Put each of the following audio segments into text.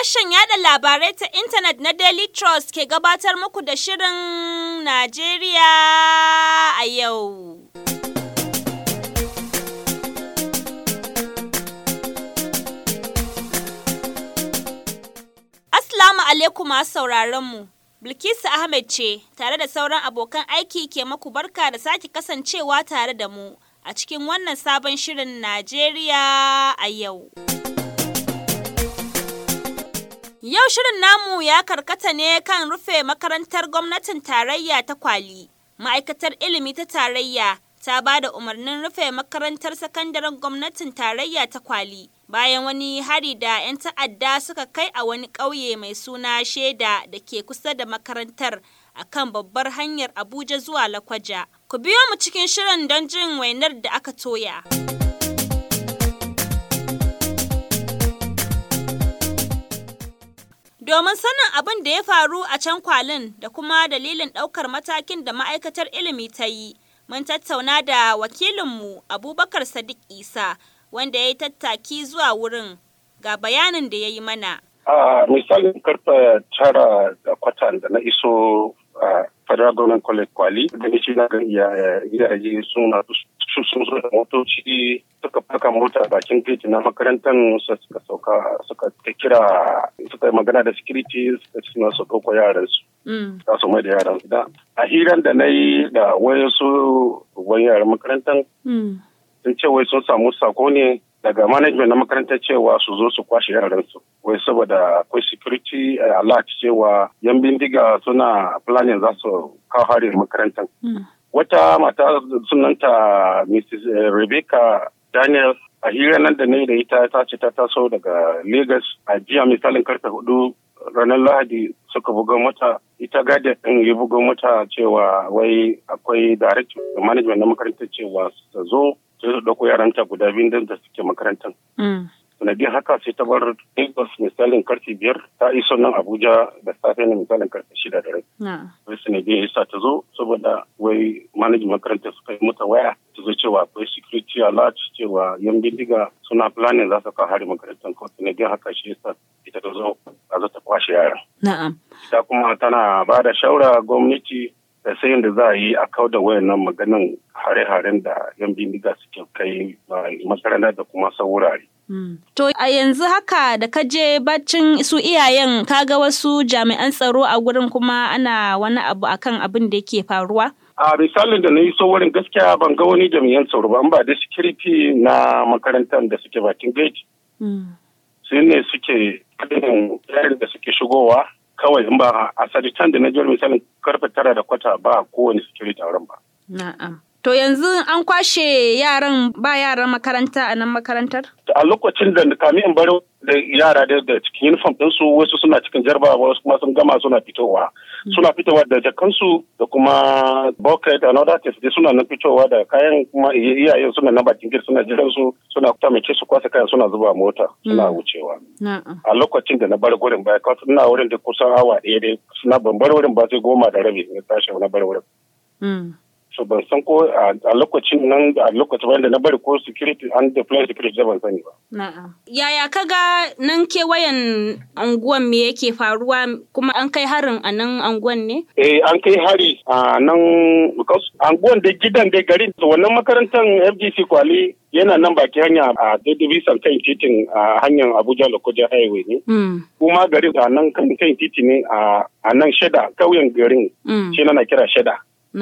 Sashen yada labarai ta intanet na Daily Trust ke gabatar muku da Shirin Najeriya a yau. Assalamu alaikum masu sauraron mu. Bilkisu Ahmed ce tare da sauran abokan aiki ke maku barka da sake kasancewa tare da mu a cikin wannan sabon shirin Najeriya a yau. Yau shirin namu ya karkata ne kan rufe makarantar gwamnatin tarayya ta kwali. Ma'aikatar ilimi ta tarayya ta ba da umarnin rufe makarantar sakandaren gwamnatin tarayya ta kwali. Bayan wani hari da 'yan ta'adda suka kai a wani ƙauye mai suna Sheda da ke kusa da makarantar a kan babbar hanyar Abuja zuwa Lakwaja. Ku biyo mu cikin shirin don jin wainar da aka toya. Domin sanin abin da ya faru a can kwalin da kuma dalilin ɗaukar matakin da ma'aikatar ilimi ta yi, mun tattauna da wakilinmu Abubakar Sadiq Isa, wanda ya yi tattaki zuwa wurin ga bayanin da ya yi mana. A misalin karfe tara da kwatan da na iso a Federal Government College Kwali, da ni na ga iyaye suna sun zo da motoci suka faka mota bakin gate na makarantar suka sauka suka kira suka yi magana da security suka ci su ɗauko yaran su. Za su mai da yaran su da. A hiran da na yi da wayansu wani yaran makarantar sun ce wai sun samu sako ne daga management na makarantar cewa su zo su kwashe yaransu wai saboda akwai security alert cewa yan bindiga suna planning za su kawo hari makarantar. Wata mata sunanta Mrs. Rebecca Daniel a hira nan da ne da ita ta ce ta taso daga Lagos a jiya misalin karfe hudu ranar Lahadi suka buga mata ita gada ɗin ya buga mata cewa wai akwai direct management na makarantar cewa su zo sai su ɗauko yaranta guda biyu da suke makarantar. Sanadiyar haka sai ta bar Lagos misalin karfe biyar ta iso nan Abuja da safe ne misalin karfe shida da rai. Wai sanadiyar yasa ta zo saboda wai manajin makarantar suka yi mata waya ta zo cewa akwai security alert cewa yan bindiga suna planning za su kawo hari makarantar ko sanadiyar haka shi yasa ita ta zo a zo ta kwashe yaran. Na'am. Ita kuma tana ba da shawara gwamnati da sai da za a yi a kau da wayannan maganin hare-haren da yan bindiga suke kai makaranta da kuma saurare. To a yanzu haka da ka je baccin su iyayen kaga wasu jami'an tsaro a gurin kuma ana wani abu akan abin da yake faruwa? A misalin da na yi so wurin gaskiya ban ga wani jami'an tsaro ba ba da security na makarantar da suke bakin gate. Su ne suke kadin yarin da suke shigowa kawai in ba a saditan da na jiyar misalin karfe tara da kwata ba kowane security a wurin ba. Na'am. To yanzu an kwashe yaran ba yaran makaranta a nan makarantar? A lokacin da kami in bar da yara da cikin uniform ɗinsu wasu suna cikin jarabawa wasu kuma sun gama suna fitowa. Suna fitowa da jakansu da kuma bucket and other things dai suna nan fitowa da kayan kuma iyayen suna na bakin gir suna jiran su suna tamake su kwasa kayan suna zuba mota suna wucewa. A lokacin da na bar gurin baya kawai ina wurin da kusan awa ɗaya dai suna ban bar wurin ba sai goma da rabi na tashi na bar wurin. so ban san ko a lokacin nan a lokacin wanda na bari ko security an deploy security da ban sani ba. Na'am. Yaya kaga nan kewayen anguwan me yake faruwa kuma an kai harin a nan anguwan ne? Eh an kai hari a nan because anguwan da gidan da garin wannan makarantar FGC Kwali yana nan baki hanya a daidai bisan kan titin a hanyar Abuja Lokoja Highway ne. Kuma garin a nan kan titi ne a nan sheda kauyen garin shi na kira sheda.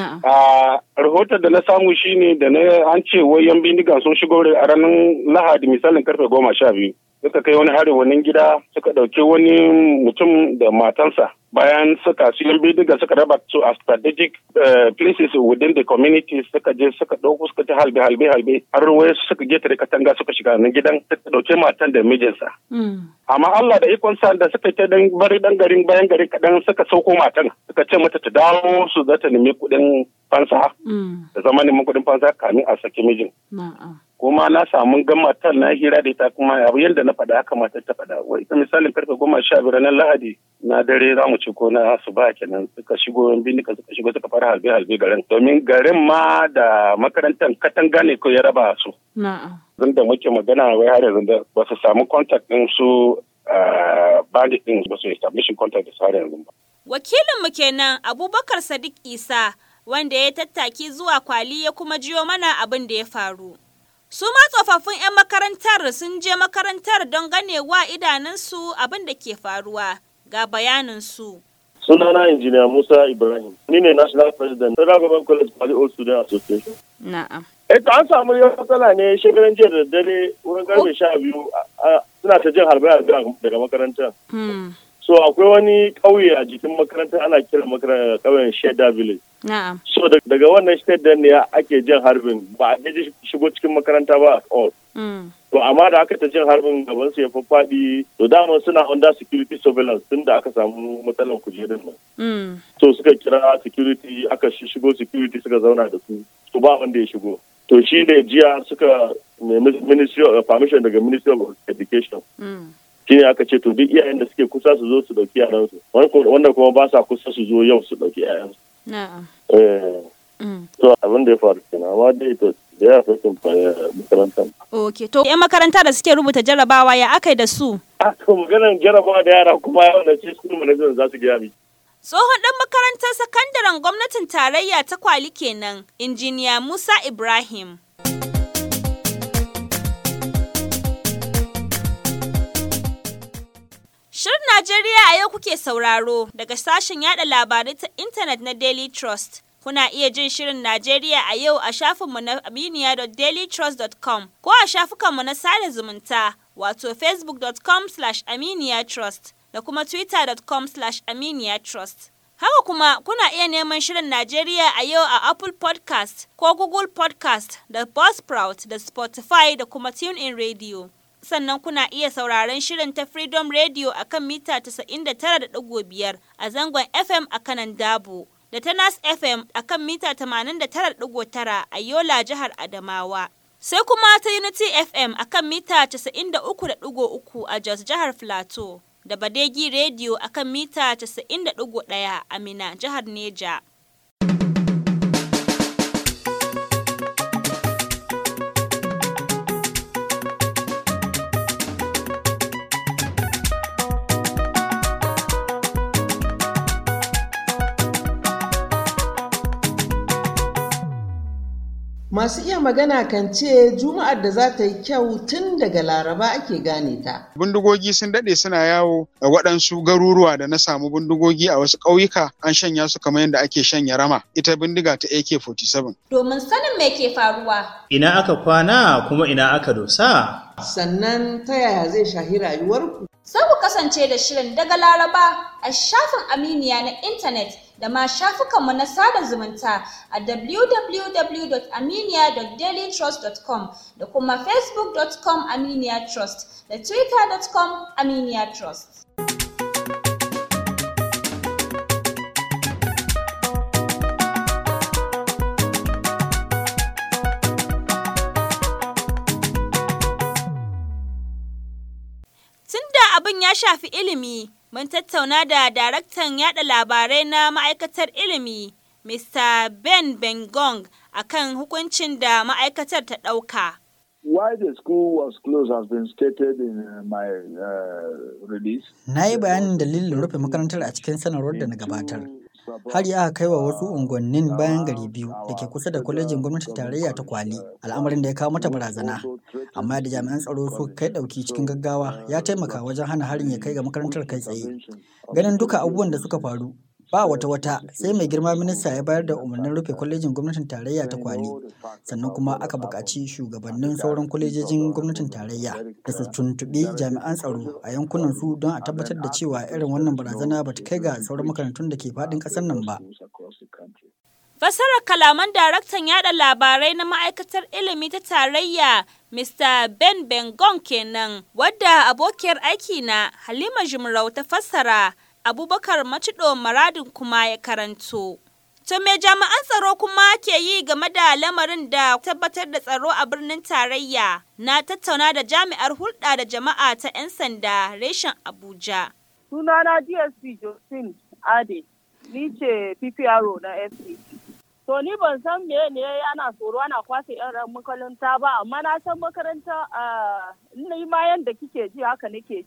A rahoton da na samu shine da na an ce wai yan bindiga sun shigo a ranar Lahadi misalin karfe goma sha biyu. Suka kai wani harin wani gida suka ɗauki wani mutum da matansa bayan suka su yan bindiga suka raba su a strategic places within the community suka je suka ɗauko suka ta halbe halbe halbe har wai suka getare katanga suka shiga nan gidan suka ɗauki matan da mijinsa. Amma Allah da ikon sa da suka ta dan bari dan garin bayan gari kaɗan suka sauko matan suka ce mata ta dawo su za ta nemi kuɗin fansa da zama neman kuɗin fansa kamin a saki mijin. kuma na samu gan matar na hira da ita kuma abu yadda na faɗa haka matar ta faɗa wai ita misalin karfe goma sha biyar na lahadi na dare za mu ci ko na asuba kenan suka shigo bindika suka shigo suka fara halbe halbe garin domin garin ma da makarantar katanga ne ko ya raba su. Zan da muke magana wai har yanzu da ba su samu contact ɗin su bandit din ba su establishing contact da har yanzu ba. Wakilinmu kenan Abubakar Sadiq Isa wanda ya tattaki zuwa kwali ya kuma jiyo mana abin da ya faru. Su ma tsofaffin 'yan makarantar sun je makarantar don ganewa idanunsu abin da ke faruwa ga bayaninsu. Sunana Injiniya Musa Ibrahim, ni ne National President, Federal Government College Kwali Old Student Association. Na'am. Eh, an samu yau matsala ne shekaran jiya da dare wurin karfe sha biyu suna ta jin harbe-harbe daga makarantar. So akwai wani ƙauye a jikin makaranta ana kira makarantar ƙauyen Sheda Village. Na'am. So daga wannan state ne ake jin harbin ba a ji shigo cikin makaranta ba at all. To amma da aka ta jin harbin gaban su ya faffaɗi to dama suna under security surveillance tun da aka samu matsalar kujerun nan. So suka kira security aka shigo security suka zauna da su. To ba wanda ya shigo. To shi ne jiya suka nemi ministry of permission daga ministry of education. shi ne aka ce to duk iyayen da suke kusa su zo su dauki yaransu wanda kuma ba sa kusa su zo yau su dauki yayansu. To abin da ya faru kenan amma dai to da ya fi sun makarantar. Ok, to yan makaranta da suke rubuta jarabawa ya aka da su? A to maganar jarabawa da yara kuma yawan da ce school management za su gaya mi. Tsohon ɗan makarantar sakandaren gwamnatin tarayya ta kwali kenan, injiniya Musa Ibrahim. Shirin Najeriya a yau kuke sauraro daga sashen yada labarai ta intanet na Daily Trust. Kuna iya jin Shirin Najeriya a yau a shafinmu na aminiya.dailytrust.com ko a shafukanmu na sada zumunta wato facebook.com aminiyatrust da kuma twitter.com aminiyatrust. Haka kuma kuna iya neman Shirin Najeriya a yau a Apple podcast ko Google podcast da Buzzsprout da Spotify da kuma TuneIn Radio. sannan kuna iya sauraron shirin ta Freedom Radio a kan mita 99.5 a zangon FM a kanan Dabo, da ta Nas FM a kan mita 89.9 a Yola jihar Adamawa. Sai kuma ta Unity FM a kan mita 93.3 a Jos jihar Filato, da Badegi Radio a kan mita 90.1 a Mina jihar Neja. Masu iya magana kan ce Juma'ar da za ta yi kyau tun daga Laraba ake gane ta. Bindigogi sun daɗe suna yawo a waɗansu garuruwa da na samu bindigogi a wasu ƙauyuka an shanya su kamar yadda ake shanya rama ita bindiga ta AK-47. Domin sanin me ke faruwa. Ina aka kwana kuma ina aka dosa. Sannan ta yaya zai shahi rayuwarku? Sai ku kasance da shirin daga Laraba a shafin Aminiya na intanet da ma shafukanmu na sada zumunta a www.aminiya.dailytrust.com da kuma facebook.com aminiyatrust da twitter.com aminiyatrust. Tunda abin ya shafi ilimi, mun tattauna da daraktan yada labarai na ma'aikatar ilimi, Mr. Ben Bengong, akan hukuncin da ma'aikatar ta ɗauka. Why the school was closed has been stated in uh, my uh, release. Na yi bayanin dalilin rufe makarantar a cikin sanarwar da na gabatar. Har ya aka kai wa wasu unguwannin bayan gari biyu da ke kusa da kwalejin gwamnatin tarayya ta kwali, al'amarin da ya kawo mata barazana. Amma da jami'an tsaro su kai ɗauki cikin gaggawa ya taimaka wajen hana harin ya kai ga makarantar kai tsaye. Ganin duka abubuwan da suka faru, ba wata wata sai mai girma minista ya bayar da umarnin rufe kwalejin gwamnatin tarayya ta kwali sannan kuma aka buƙaci shugabannin sauran kwalejojin gwamnatin tarayya da su tuntuɓi jami'an tsaro a yankunan su don a tabbatar da cewa irin wannan barazana ba ta kai ga sauran makarantun da ke faɗin ƙasar nan ba. Fasarar kalaman daraktan yada labarai na ma'aikatar ilimi ta tarayya Mr. Ben Bengong kenan wadda abokiyar aiki na Halima Jumrau ta fassara Abubakar Macido Maradin kuma ya karanto. To me jami'an tsaro kuma ke yi game da lamarin da tabbatar da tsaro a birnin tarayya na tattauna da jami'ar hulɗa da jama'a ta 'yan sanda reshen Abuja. Sunana DSP Josephine Ade, ni ce PPRO na FC. To ni ban san me ne ana tsoro ana kwashe yan makaranta ba amma na san makaranta a ni ma yanda kike ji haka nake ji.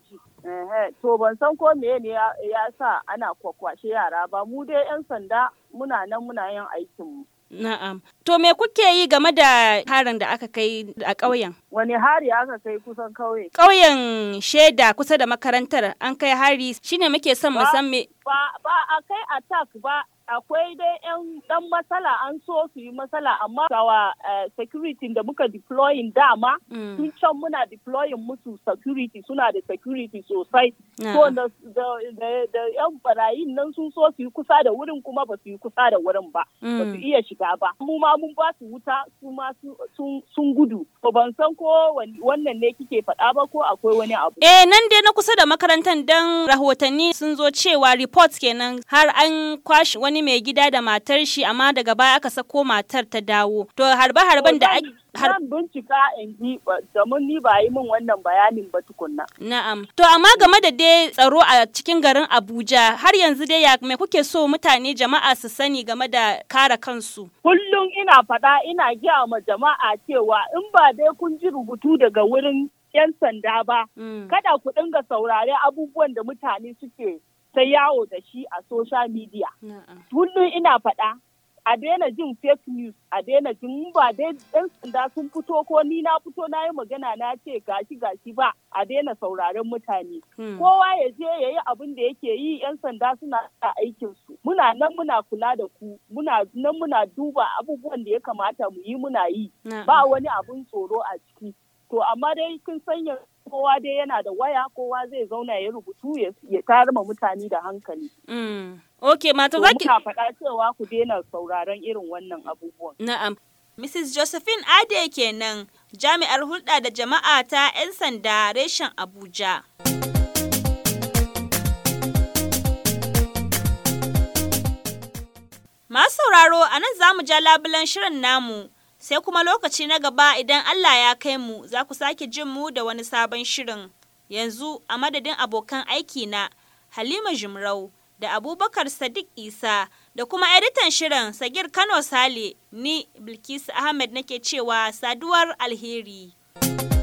To ban san ko me ne ya sa ana kwakwashe yara ba mu dai 'yan sanda muna nan muna yin aikinmu. Na'am. To me kuke yi game da harin da aka kai a ƙauyen? Wani hari aka kai kusan ƙauye? Ƙauyen Sheda kusa da makarantar an kai hari shine muke son mu san me. Ba ba a kai attack ba akwai dai yan dan matsala an so su yi matsala amma kawa security da muka deploying dama tun can muna deploying musu security suna da security sosai so da yan barayin nan sun so su yi kusa da wurin kuma ba su yi kusa da wurin ba ba su iya shiga ba mu ma mun ba su wuta su ma sun gudu to ban san ko wannan ne kike faɗa ba ko akwai wani abu eh nan dai na kusa da makarantar dan rahotanni sun zo cewa report kenan har an kwashi wani wani mai gida da matar shi amma daga baya aka sako matar ta dawo. To harbe-harben da ake Zan bincika in ji domin ni ba yi min wannan bayanin ba tukunna. Na'am. To amma game da dai tsaro a cikin garin Abuja har yanzu dai ya me kuke so mutane jama'a su sani game da kare kansu? Kullum ina faɗa ina gaya ma jama'a cewa in ba dai kun ji rubutu daga wurin 'yan sanda ba, kada ku dinga saurare abubuwan da mutane suke ta yawo da shi a social media. Kullum ina faɗa a daina jin fake news a daina jin ba dai ɗan sanda sun fito ko ni na fito na yi magana na ce gashi gashi ba a daina sauraren mutane. Kowa ya je ya yi abin da yake yi 'yan sanda suna da aikinsu. Muna nan muna kula da ku, muna nan muna duba abubuwan da ya kamata mu yi muna yi. Ba wani abun tsoro a ciki. To amma dai kin sanya kowa dai yana da waya kowa zai zauna ya rubutu ya tayar ma mutane da hankali. Ok, mata za ki... faɗa cewa ku daina sauraron irin wannan abubuwan. Na'am. Mrs. Josephine Ade kenan jami'ar hulɗa da jama'a ta 'yan sanda reshen Abuja. Masu sauraro a nan za mu ja labulan shirin namu. sai kuma lokaci na gaba idan Allah ya kai mu za ku sake jin mu da wani sabon shirin. Yanzu a madadin abokan aiki na Halima Jimrau da Abubakar Sadiq Isa da kuma editan shirin Sagir Kano Sale ni Bilkisu Ahmed nake cewa saduwar alheri.